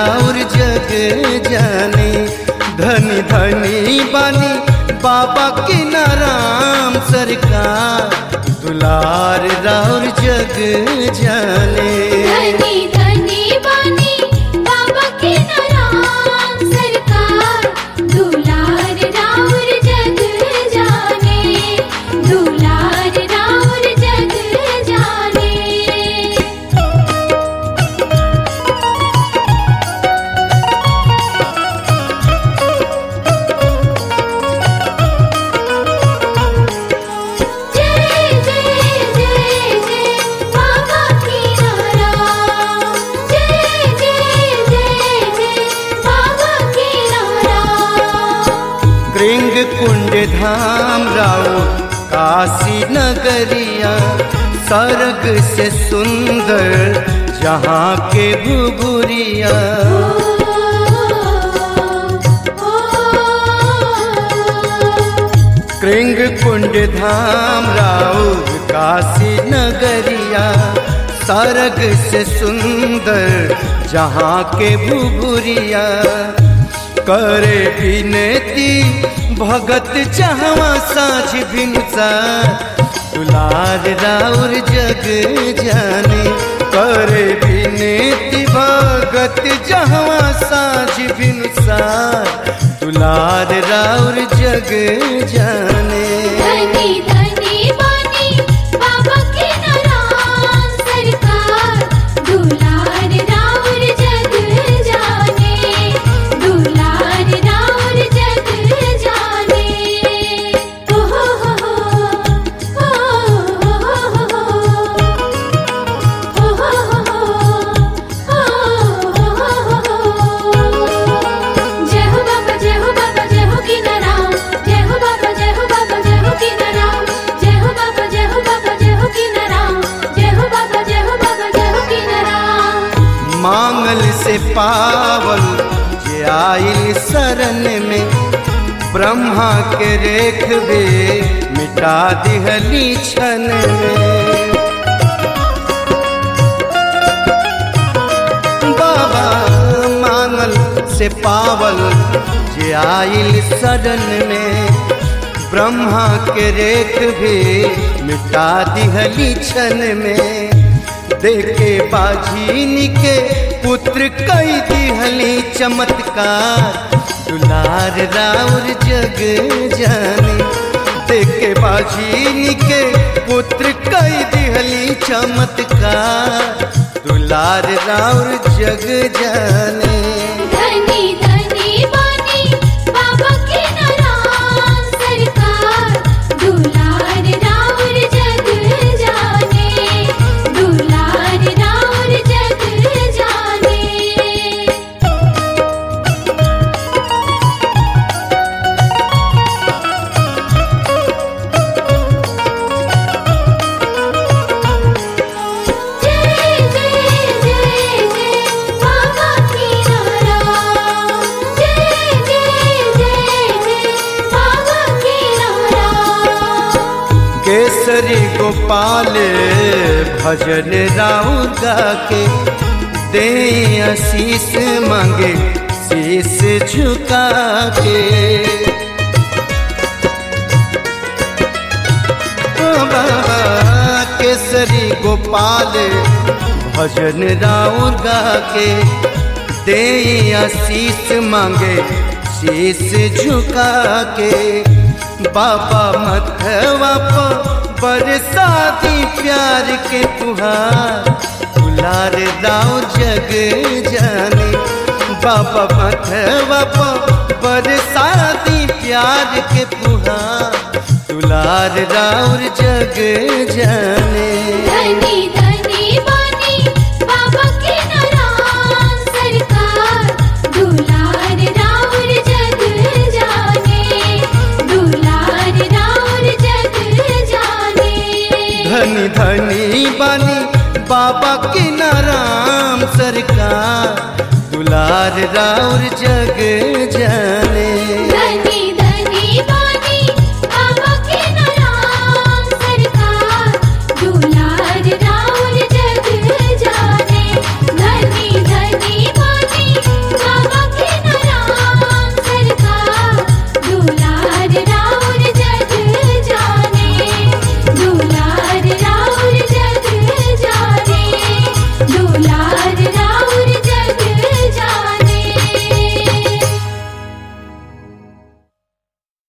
राउर जग जाने धनी धनी बानी बाबा की नाराम सरकार दुलार राउर जग जाने धनी धनी बानी बाबा के नाम सरकार दुलार राउर जग जाने दुलार राउर जग जाने जय जय जय जय बाबा की नाराम जय जय जय जय बाबा की नाराम कृंग कुंड धाम राउ काशी नगरिया सर्ग से सुंदर जहाँ के घुघुरिया कृंग कुंड धाम राउर काशी नगरिया सर्ग से सुंदर जहाँ के भुभुरिया करे विनती भगत चाहवा साझ भिनुसा दुलार राउर जग जाने करे विनती भगत जहवा साझ भिनुसा दुलार राउर जग जाने धनी धनी बानी बाबा के नाराम सरकार दुलार राउर जग जाने दुलार राउर जग जाने ओ हो हो हो ओ हो हो हो जय हो बाबा जय हो बाबा जय हो की नाराम जय हो बाबा जय हो बाबा जय हो की नाराम जय हो बाबा जय हो बाबा जय हो की नाराम जय हो बाबा जय हो बाबा जय हो की नाराम मांगल से पावल जे आइल शरण में ब्रह्मा के रेखबे मिटा दिहली क्षण में बाबा मांगल से पावल जे आइल शरण में ब्रह्मा के रेख भी मिटा दिहली क्षण में देखे बाझीनी के पुत्र कई दिहली चमत्कार दुलार राउर जग जाने देखे बाझीनी के पुत्र कई दिहली चमत्कार दुलार राउर जग जाने धनी धनी बानी बाबा के नाराम सरकार दुलार राउर जग जाने दुलार राउर जग जाने जय जय जय जय बाबा की नाराम जय जय जय जय बाबा की नाराम केसरी गोपाल भजन राउर गा के दे आशीष मांगे शीश झुका के ओ बाबा केसरी गोपाल भजन राउर गा के दे आशीष मांगे शीश झुका के बाबा मथवा पर बरसाती प्यार के तुहार दुलार दाऊ जग जाने बाबा मथवा पर बरसाती प्यार के पुहार दुलार राउर जग जाने धनी धनी बानी बाबा के नाराम सरकार दुलार राउर जग जाने दुलार राउर जग जाने धनी धनी बानी बाबा के नाराम सरकार दुलार राउर जग जाने